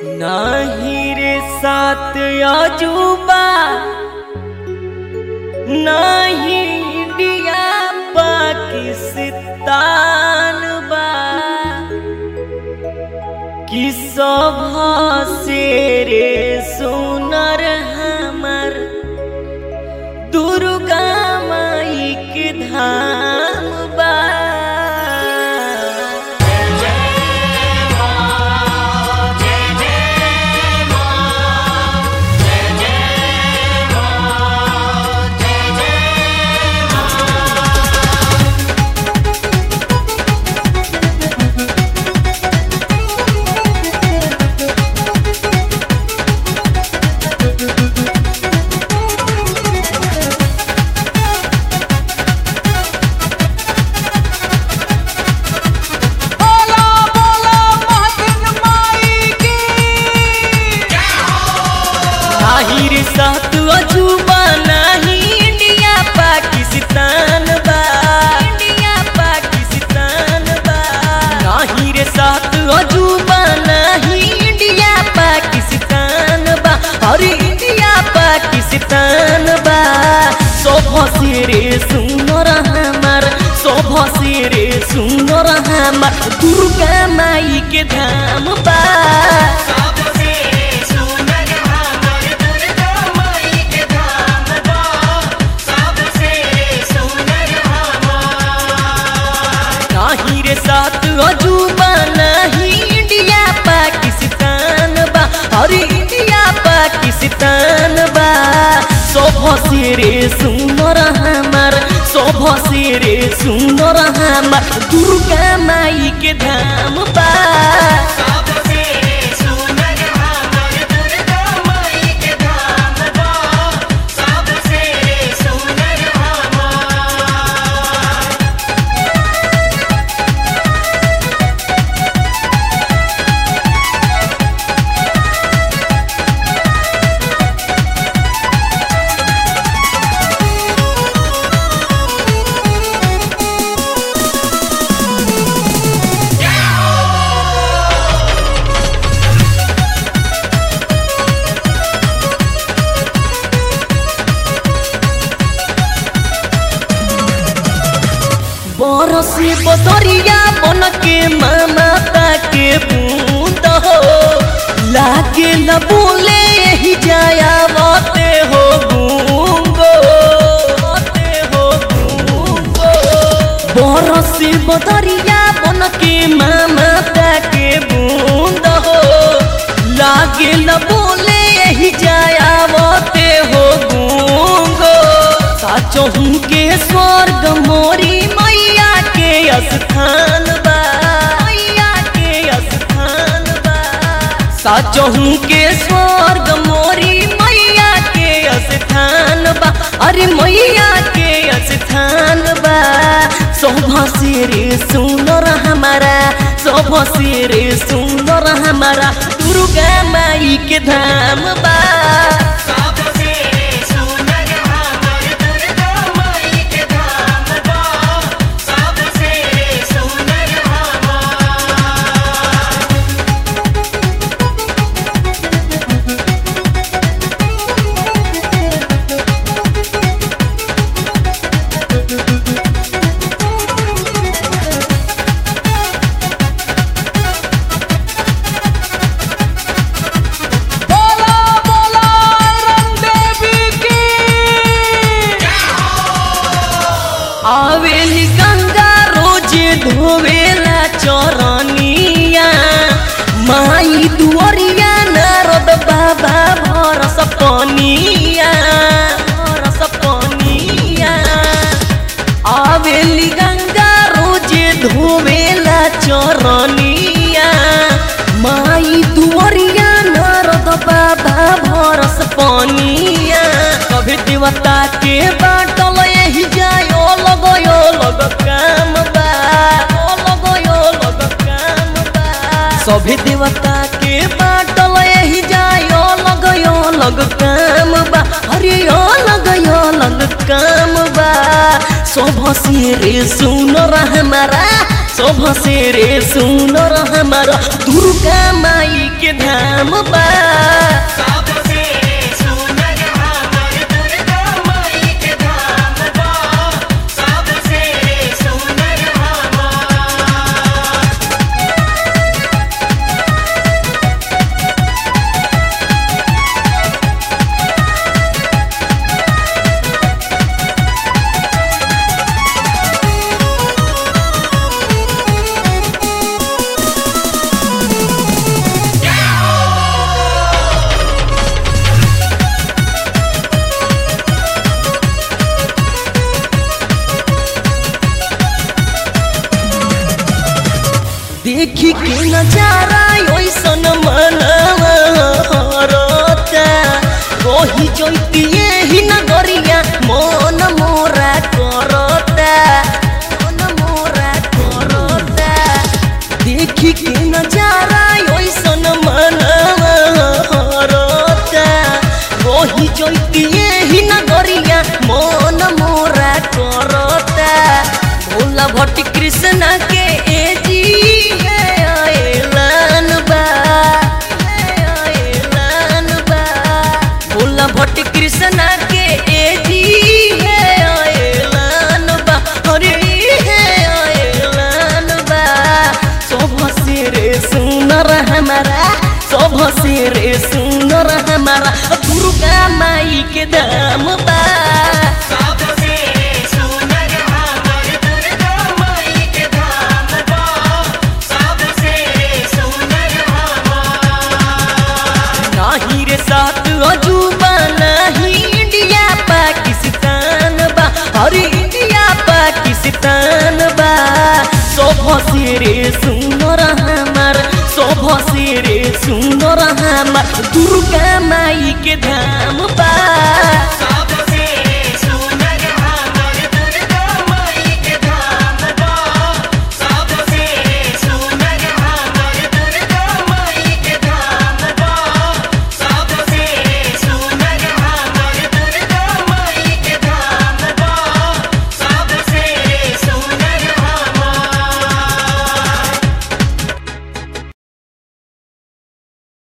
नाही रे सात अजूबा नाही इंडिया पाकिस्तान बा कि सभा से रे सुनर हमर दुर्गा माई के धाम बा बोला बोला महाजन माई की नाही रे सात अजूबा नाही इंडिया पाकिस्तान बा इंडिया पाकिस्तान बा नाही रे सात अजूबा नाही इंडिया पाकिस्तान बा अरे इंडिया पाकिस्तान बा शोभ से रे सुनर हमार शोभ से रे सुनर हमार दुर्गा माई के धाम बा नाही रे सात अजूबा नहीं इंडिया पाकिस्तान बा अरे इंडिया पाकिस्तान बा शोभ से रे सुनर हमार शोभ से रे सुनर हमार दुर्गा माई के धाम बा बरसे बदरिया बन के माता के बूंद हो लागे न बोले यही जाया बाते हो गूंगो बाते हो गूंगो बरसे बदरिया बन के माता के बूंद हो लागे न बोले यही जाया बाते हो गूंगो साचो हूँ के स्वर्ग मोरी मैया के स्थान बा मैया के स्थान बा साचो हूँ के स्वर्ग मोरी मैया के स्थान बा अरे मैया के स्थान बा शोभा से रे सुंदर हमारा शोभा से रे सुंदर हमारा दुर्गा माई के धाम बा बोला बोला रंग देवी की आवेली गंगा रोज धोवेला चरनिया माई दुआरिया नारद बाबा भरस पनिया भरस पनिया आवेली गंगा रोज धोवेला चरनिया माई दुआरिया नारद बाबा भरस पनिया कभी देवता के बाटल यही जायो लगयो लग काम बा ओ लगयो लग काम बा सभी देवता के बाटल यही जायो लगयो लग काम बा अरे यो लगयो लग काम बा शोभ से रे सुन हमारा शोभ से रे सुनर हमारा दुर्गा माई के धाम बा सबसे सुंदर हमर दुर्गा माई के धाम बा सबसे सुंदर हमर देखी के नजारा ओइसन मनवा हरता कही जैती ही नगरिया मन मोरा करता मन मोरा करता देखी के नजारा ओइसन मनवा हरता कही जैती ही नगरिया मन मोरा करता भोला भट्टी कृष्ण के एजी है आएलन बा है आएलन बा भोला भट्टी कृष्ण के एजी है आएलन बा अरे है आएलन बा शोभ से रे सुनर हमारा शोभ से रे सुनर हमारा दुर्गा माई के दाम बा सबसे सुंदर हमर दुर्गा माई के धाम बा सबसे सुंदर हमर नाही रे सात अजूबा नाही इंडिया पाकिस्तान बा अरे इंडिया पाकिस्तान बा शोभ से रे सुनर हमार शोभ से रे सुनर हमार दुर्गा माई के धाम बा